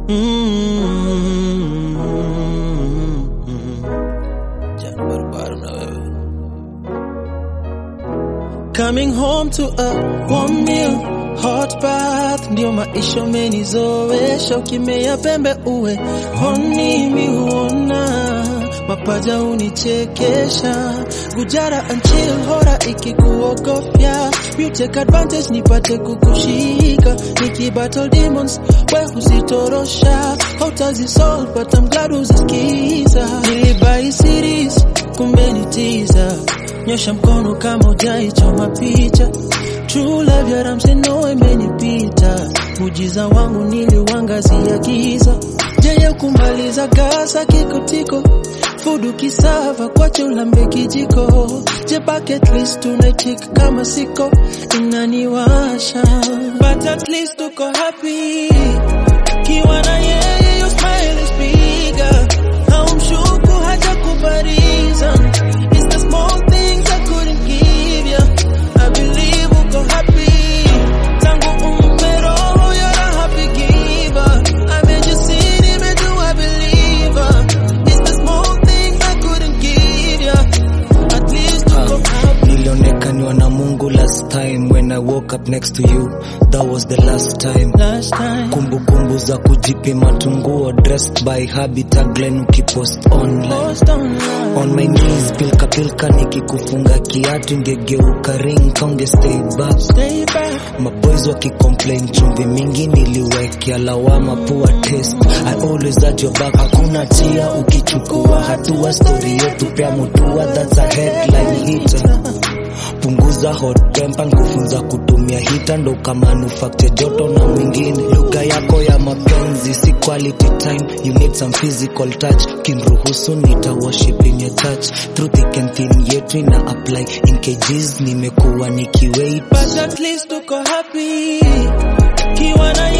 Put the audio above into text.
Jana barabara na wewe. Coming home to a warm meal, hot bath, ndio maisha umenizoesha. Ukimea pembe uwe honi, mi huona mapaja unichekesha. Gujara and chill, hora ikikuogofya, you take advantage nipate kukushika. Niki battle demons, we huzitorosha, hautazisolve but I'm glad uzisikiza. Nilibai series, kumbe ni teaser nyosha mkono kama ujaichoma picha True love ya Ramsey no imenipita mujiza wangu niliwangazia giza jeye kumaliza gasa kikotiko fudu kisava kwache ulambe kijiko je bucket list tunaitik kama siko inaniwasha but at least tuko happy kiwa na yeye your smile is bigger haumshuku hata kubariza It's the small things I couldn't give ya I believe uko happy tangu umpe roho you're a happy giver I made you see nimejua believer It's the small things I couldn't give ya At least uko happy nilionekaniwa na mungu last time when i woke up next to you that was the last time last time kumbukumbu za kujipima tunguo dressed by habita glen ukipost online Lost online on my knees pilka pilka nikikufunga kiatu ingegeuka ring kaunge stay back Stay back maboys wakicomplain chumvi mingi niliwekea lawama poor taste i always had your back hakuna tia ukichukua hatua story yetu pia mutua that's a headline hitter punguza hot temper kufunza kutumia hita ndo kamanufacture joto na mwingine lugha yako ya mapenzi si quality time you need some physical touch kinruhusu nita worship in your touch through thick and thin yetu ina apply in kgs nimekuwa nikiwait But at least uko happy Kiwa na